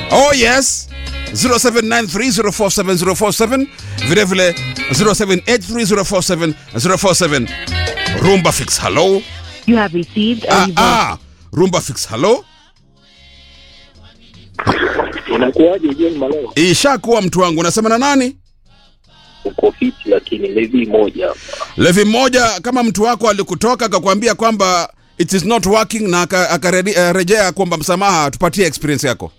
Oh yes 0793047047 vile vile 0783047047 Rumba Fix hello You have received a ah, reverse ah. Rumba Fix hello Inakuwaje John Maleo? ishakuwa mtu wangu unasema na nani Uko fiti lakini levi moja hapa. levi mmoja kama mtu wako alikutoka akakwambia kwamba it is not working na aka- akarejea uh, kuomba msamaha tupatie experience yako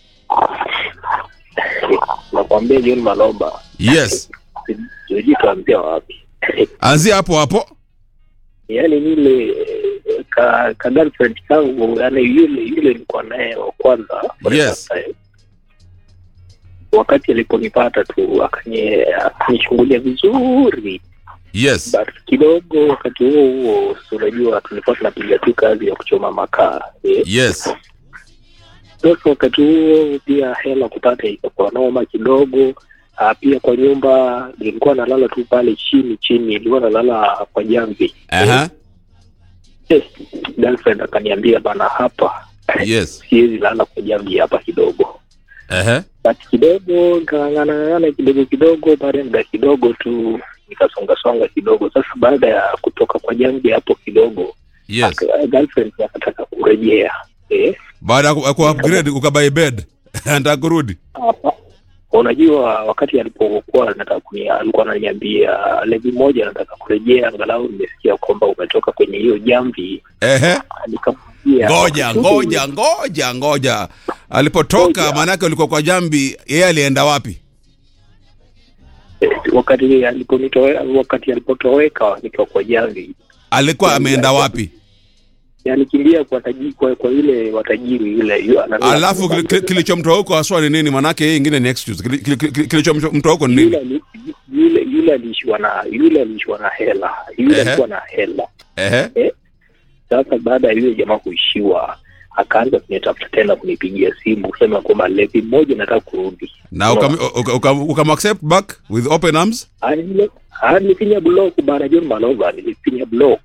Nakwambia John Maloba. yes Sijui tuanzia wapi. anzia hapo hapo Yaani yule eh, ka, ka girlfriend kangu yani yule yule nilikuwa naye wa kwanza for the Yes. first time. Wakati aliponipata tu akanye akanishungulia vizuri yes but kidogo wakati huo huo si unajua tulikuwa tunapiga tu kazi ya kuchoma makaa eh. yes Sasa wakati huo pia hela kupata ikakuwa noma kidogo. Uh, pia kwa nyumba nilikuwa nalala tu pale chini chini, nilikuwa nalala kwa jamvi. Aha. Yes, girlfriend akaniambia bana, hapa yes siwezi lala kwa jamvi hapa kidogo, Aha. but kidogo nikang'ang'ana kidogo kidogo, baada ya muda kidogo tu nikasonga songa kidogo. Sasa baada ya kutoka kwa jamvi hapo kidogo, yes aka- girlfriend akataka kurejea eh, baada ya ku- ku upgrade ukabai bed anataka kurudi hapa unajua wakati alipokuwa nataka kuni alikuwa ananiambia levi moja nataka kurejea angalau nimesikia kwamba umetoka kwenye hiyo jamvi ehe nikamwambia ngoja ngoja ngoja ngoja alipotoka Ngoja. maanake ulikuwa kwa jambi yeye alienda wapi Eh, wakati aliponitoe wakati alipotoweka nikiwa kwa jamvi alikuwa ameenda wapi alikimbia kwa tajiri kwa, kwa yule watajiri yule yu- ananua- alafu kili- kili- kilichomtoa huko haswa ni nini maanake hii ingine ni excuse Kili- kili- kili- kilichomtoa huko ni yule nini ali- yule yule aliishiwa na yule aliishiwa na hela yule Ehe. alikuwa na hela ehe Sasa baada ya yule jamaa kuishiwa, akaanza kunitafuta tena, kunipigia simu kusema kwamba levi mmoja nataka kurudi. na ukam- uka- uka- ukamaccept back with open arms Ah, nile- ah, nilifinya block bana, John Malova, nilifinya block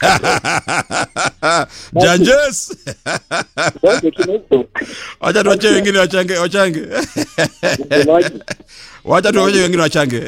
janjes Sasa kidogo, wacha tuwache wengine wachange wachange msemaji, wacha tuwache wengine wachange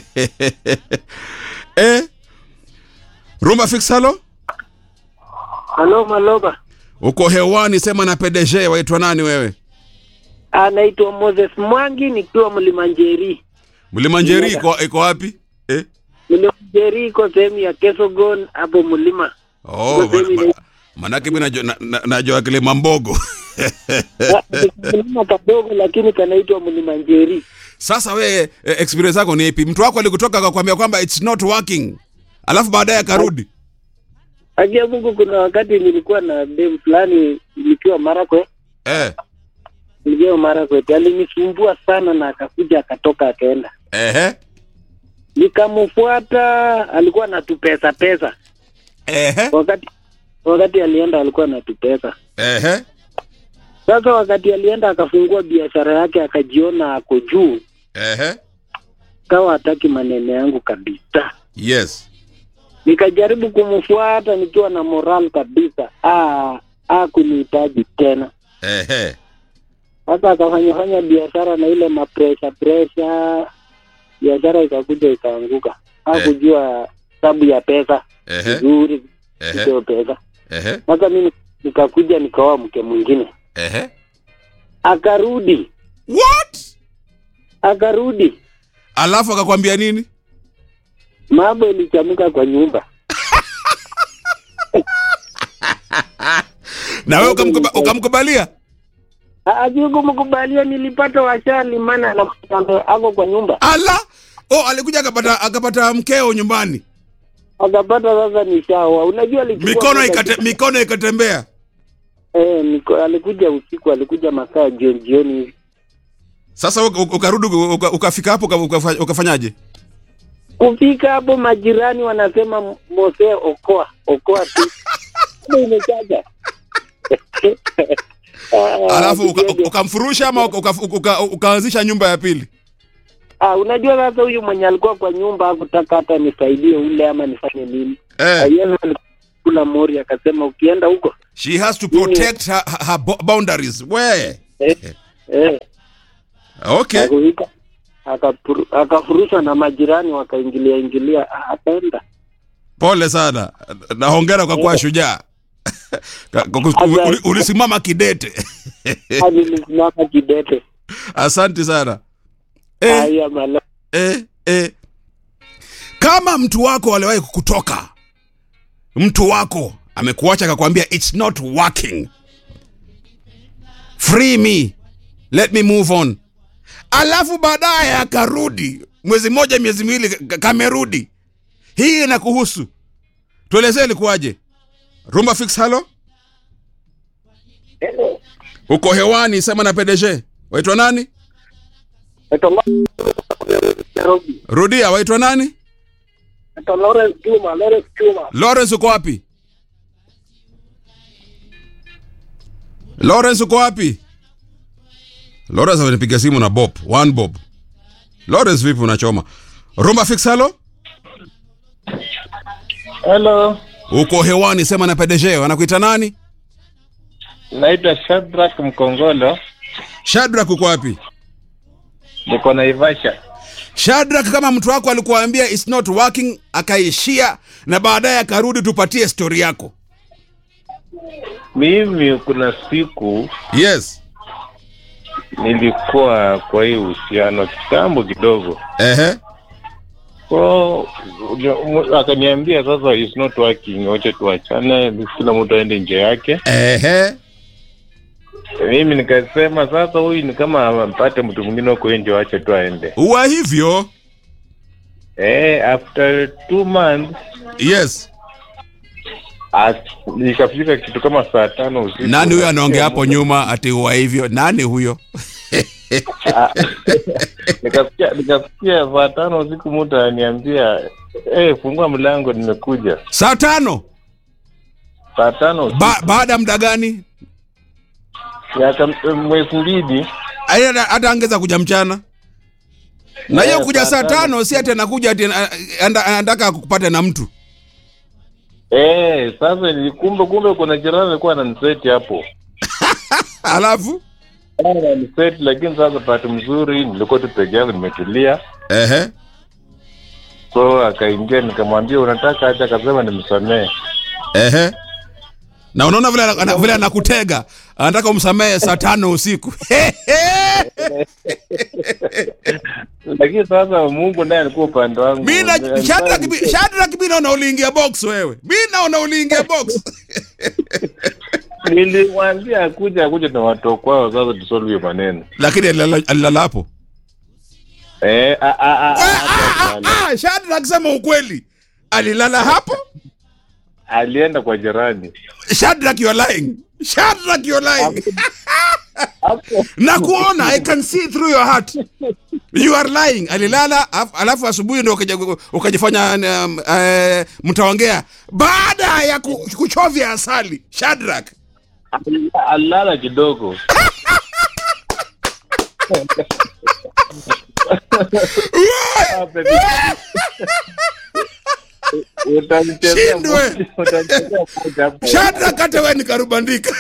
eh rumba fix halo Halo Maloba, uko hewani sema na PDG waitwa nani wewe anaitwa Moses Mwangi nikiwa Mlimanjeri. mlimanjeri iko iko wapi eh Mlimanjeri iko sehemu ya Kesogon hapo mlima. oh Iko sehemu ma- ina- manake mimi najua na- na- najua kile mambogo Ah, ni mlima kadogo lakini kanaitwa Mlimanjeri. sasa wewe eh, experience yako ni ipi mtu wako alikutoka akakwambia kwamba it's not working alafu baadaye akarudi Akia Mungu, kuna wakati nilikuwa na dem fulani nikiwa Marakwe, eh nikiwa Marakwe, alinisumbua sana na akakuja akatoka akaenda, ehe nikamfuata, alikuwa anatupesa pesa ehe wakati wakati alienda alikuwa anatupesa ehe Sasa wakati alienda akafungua biashara yake akajiona ako juu, ehe kawa hataki maneno yangu kabisa. yes Nikajaribu kumfuata nikiwa na moral kabisa, ah, ah kunihitaji tena. ehe Sasa akafanya fanya biashara na ile mapresha presha, biashara ikakuja ikaanguka. Hakujua sababu ya pesa ehe vizuri, ehe hiyo pesa. ehe Sasa mimi nikakuja nikaoa mke mwingine, ehe akarudi what akarudi alafu akakwambia nini mambo ilichamuka kwa nyumba. na wewe ukamkuba- ukamkubalia Akikumkubalia nilipata washali, maana na ako kwa nyumba, ala oh alikuja akapata akapata mkeo nyumbani akapata sasa ni shawa. Unajua alichukua mikono muda ikate, kidogo. mikono ikatembea eh, miko, alikuja usiku, alikuja masaa jioni jioni hivi. sasa uka- uka- ukarudi uka- ukafika hapo uka- ukafa- ukafanyaje Kufika hapo majirani wanasema Mose, okoa okoa tu Ndio imechaja Ah, alafu uka- kidogo. ukamfurusha ama uka- uka- uka- ukaanzisha nyumba ya pili Ah, unajua sasa huyu mwenye alikuwa kwa nyumba hakutaka hata nisaidie ule ama nifanye nini. eh, Yeye alikula mori akasema ukienda huko she has to protect her, her bo- boundaries we eh, eh, okay akufika akapuru- akafurushwa na majirani wakaingilia ingilia ah, akaenda pole sana na hongera kwa kuwa shujaa Ka- kwa kus- Asante. uli- ulisimama kidete hadi nisimama kidete asante sana eh, haya mala eh, eh. kama mtu wako aliwahi kukutoka mtu wako amekuacha akakwambia its not working free me let me move on alafu baadaye akarudi mwezi mmoja miezi miwili ka- kamerudi hii inakuhusu tuelezee ilikuwaje rumba fix halo uko hewani sema na pdg waitwa nani Nairobi. rudia waitwa nani Naitwa Lawrence Juma, Lawrence Juma. lawrence uko wapi lawrence uko wapi lawrence amenipiga simu na bob one bob lawrence vipi unachoma rumba fix halo Hello, uko hewani sema na pdg wanakuita nani naitwa Shadrack Mkongolo, shadrak uko wapi niko Naivasha. shadrak kama mtu wako alikuambia its not working akaishia na baadaye akarudi tupatie stori yako Mimi kuna siku yes nilikuwa kwa hii uhusiano kitambo kidogo, ehe so u- akaniambia sasa it's not working, wacha tuachane, kila mtu aende nje yake. ehe Mimi nikasema sasa, huyu ni kama ampate mtu mwingine wako nje, wacha tu aende. uwa hivyo Eh, after two months yes as- ikafika kitu kama saa tano usiku. nani huyo anaongea hapo nyuma ati uwa hivyo nani huyo Ah, nikasikia nikasikia saa tano usiku mtu ananiambia eh, fungua mlango nimekuja saa tano saa tano usiku. ba, baada ya muda gani Miaka- mwezi mbili Ai, hata hata angeza kuja mchana na hiyo Eh, kuja saa saa tano. tano si ati anakuja ati ana- anda- anataka kupata na mtu eh, sasa ni kumbe kumbe kuna jirani alikuwa ananiseti hapo alafu ananiseti lakini sasa pati mzuri nilikuwa tu peke yangu nimetulia ehe so akaingia nikamwambia unataka acha akasema nimsamee ehe na unaona vile ana- ana- vile anakutega anataka umsamehe saa tano usiku lakini sasa mungu naye alikuwa upande wangu mi na- Alikuwa Shadrack mi- Shadrack mi naona uliingia box wewe mi naona uliingia box nilimwambia akuja akuja na watu kwao sasa tusolve hiyo maneno lakini alilala alilala hapo eh, a, a, a, Ah, a, ah, ah, ah, Shadrack sema ukweli alilala hapo alienda kwa jirani Shadrack you are lying Shadrack you are lying hapo na kuona i can see through your heart you are lying alilala af- alafu asubuhi ndo ukaja- ukajifanya um, uh, mtaongea baada ya ku- kuchovya asali Shadrack alilala kidogo Ah, baby. Utamchezea Shindwe. moja- utamchezea moja hapo. Shadrack hata wewe nikarubandika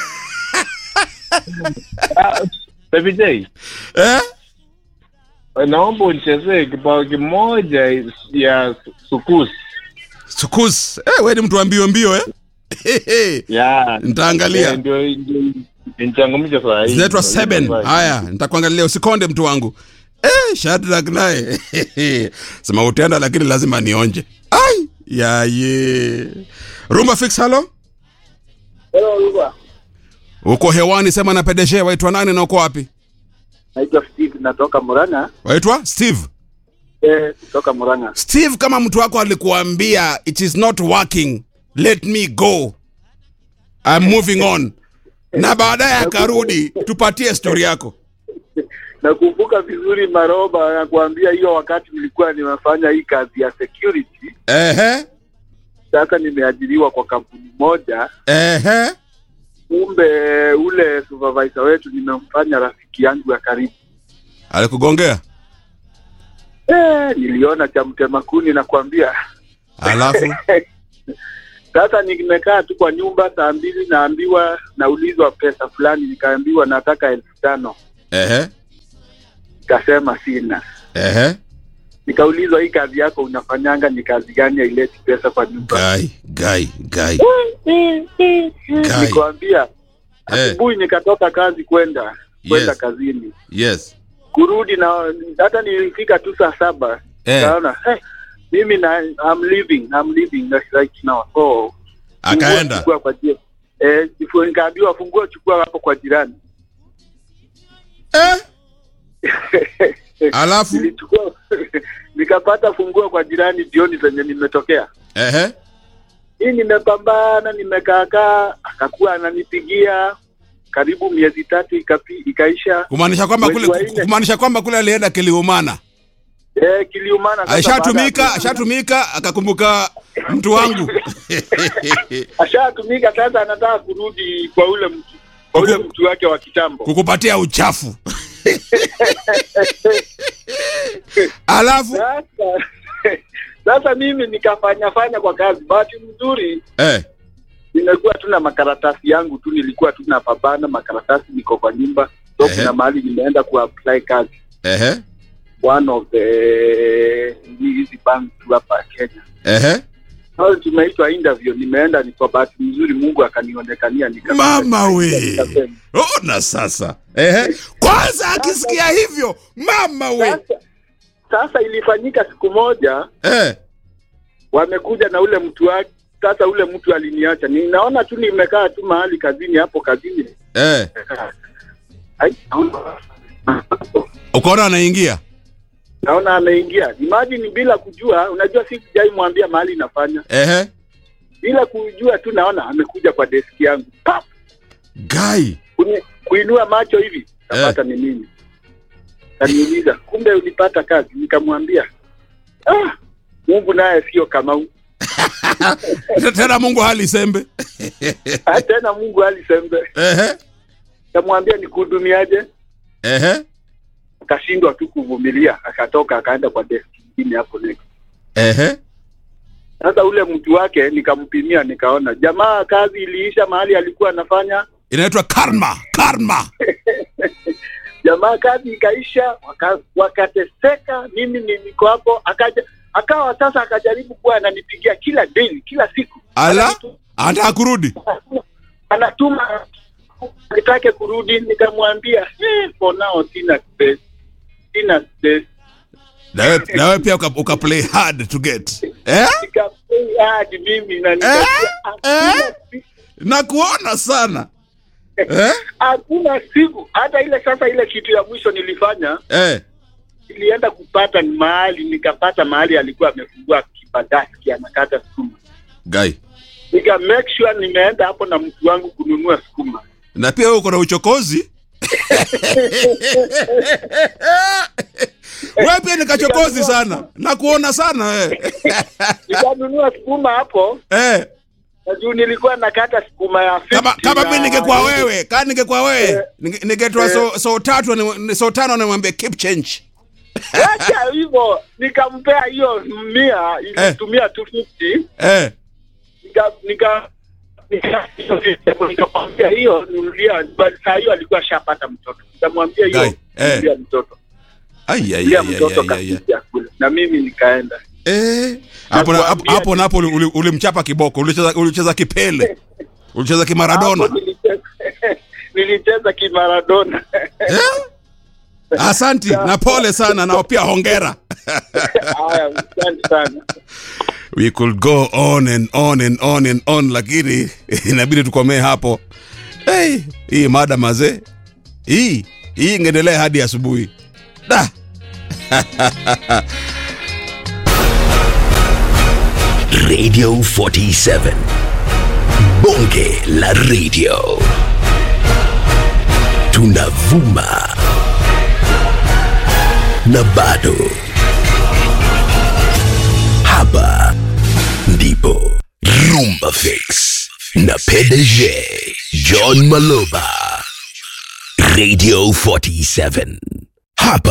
Ah, Baby J, eh? naomba unichezee kibao kimoja ya sukus Sukus eh, wewe ni mtu wa mbio mbio eh? ya Nitaangalia. Eh, ndio ndio nichangamsha saa hii zinaitwa Ndio seven ndio haya nitakuangalia usikonde mtu wangu eh, Shadrack naye sema utenda lakini lazima nionje ai yaye rumba fix halo Hello, Ruba. uko hewani sema na pedeshe waitwa nani na uko wapi Naitwa Steve natoka Murang'a. waitwa steve Eh, kutoka Murang'a. steve kama mtu wako alikuambia it is not working let me go I'm moving on na baadaye akarudi tupatie stori yako Nakumbuka vizuri Maroba nakuambia hiyo wakati nilikuwa nimefanya hii kazi ya security. ehe Sasa nimeajiriwa kwa kampuni moja. ehe Kumbe ule supervisor wetu nimemfanya rafiki yangu ya karibu. alikugongea Eh, niliona cha mtema kuni nakwambia. alafu Sasa nimekaa tu kwa nyumba saa mbili, naambiwa naulizwa pesa fulani, nikaambiwa nataka elfu tano. ehe nikasema sina. Ehe. Nikaulizwa, hii kazi yako unafanyanga ni kazi gani haileti pesa kwa nyumba? Gai, gai, gai. Gai. Nikwambia Eh, asubuhi nikatoka kazi kwenda kwenda Yes. kazini, yes. kurudi na hata nilifika tu saa saba Eh, Naona hey, mimi na I'm leaving I'm leaving right now. So akaenda. chukua kwa jirani. Eh, jifu- nikaambiwa funguo chukua hapo kwa jirani. Eh? Alafu Nilichukua nikapata funguo kwa jirani jioni zenye nimetokea. ehe. Hii nimepambana nimekaakaa, akakuwa ananipigia karibu miezi tatu ikapi, ikaisha. Kumaanisha kwamba Mwezi kule wa nne. kumaanisha kwamba kule alienda kiliumana. Eh, kiliumana sasa Ashatumika, baada ya- ashatumika akakumbuka mtu wangu. ashatumika sasa anataka kurudi kwa ule mtu kwa ule Kuku- mtu wake wa kitambo. Kukupatia uchafu. Alafu Sasa sasa mimi nikafanya fanya kwa kazi. Bahati mzuri eh, nimekuwa tu na makaratasi yangu tu, nilikuwa tu napambana, makaratasi niko kwa nyumba, so Ehe. kuna mahali nimeenda kuapply kazi ehe, one of the hizi bank tu hapa Kenya. ehe. Sasa tumeitwa interview, nimeenda, ni kwa bahati mzuri Mungu akanionekania nika Mama we. nikasema. Ona sasa. Ehe. Kwanza akisikia hivyo, mama we. Sasa, sasa ilifanyika siku moja Eh, wamekuja na ule mtu wake. Sasa ule mtu aliniacha, ninaona tu nimekaa tu mahali kazini hapo kazini eh. Ai, Ukaona anaingia. naona ameingia. Imagine bila kujua, unajua si sijai mwambia mahali nafanya, Ehe. bila kujua tu naona amekuja kwa deski yangu Pap! Gai. Kuni- kuinua macho hivi kapata ni mimi. Kaniuliza, kumbe ulipata kazi? Nikamwambia ah, Mungu naye sio kama u- Tena Mungu hali sembe. Ah, tena Mungu alisembe. Ehe. Kamwambia nikuhudumiaje? Ehe. Akashindwa tu kuvumilia, akatoka akaenda kwa deski nyingine hapo next. Ehe. Sasa ule mtu wake nikampimia, nikaona jamaa kazi iliisha mahali alikuwa anafanya. Inaitwa karma, karma. Jamaa kazi ikaisha, waka, wakateseka. Mimi ni- niko hapo, akaja akawa sasa akajaribu kuwa ananipigia kila daily, kila siku Ala, Anatu- anataka kurudi. anatuma nitake kurudi, nikamwambia eh, for now sina space, sina space. Na wewe na wewe pia uka, uka play hard to get. Eh? Nikapei hadi mimi na Eh? nikajua hakuna Eh? siku- Na kuona sana. Eh? hakuna siku hata ile sasa, ile kitu ya mwisho nilifanya Eh. nilienda kupata mahali, nikapata mahali alikuwa amefungua kibandaki anakata sukuma, Gai. nika make sure nimeenda hapo na mtu wangu kununua sukuma. Na pia wewe uko na uchokozi. Wewe pia ni kachokozi sana. Na kuona sana wewe. Nikanunua sukuma hapo Eh. na juu nilikuwa nakata sukuma ya 50 Kama kama na- mimi ningekuwa wewe, kama ningekuwa wewe, Eh. ninge- ningetoa so so tatu ni so tano nimwambie keep change. Acha hivyo, nikampea hiyo mia, ilitumia 250 Eh. nika nika nika- nikamwambia hiyo nunulia, but saa hiyo alikuwa ashapata mtoto, nikamwambia Guy, hiyo eh. nunulia mtoto Ai ai nunulia ai mtoto ai, ai. ai. kasija kule, na mimi nikaenda Eh. Hapo na- hapo Nakwambia- hapo napo uli- uli- ulimchapa kiboko, ulicheza ulicheza kipele. Ulicheza kimaradona. Hapo nilicheza nilicheza kimaradona Eh? Asanti na pole sana na pia hongera. haya, asante sana. We could go on and on and on and on lakini inabidi tukomee hapo. Hey, hii mada mazee. Hii hii ingeendelea hadi asubuhi. Da. Radio 47. Bonge la radio. Tunavuma. Na bado. Hapa ndipo Rumba Fix na PDG John Maloba. Radio 47. Hapa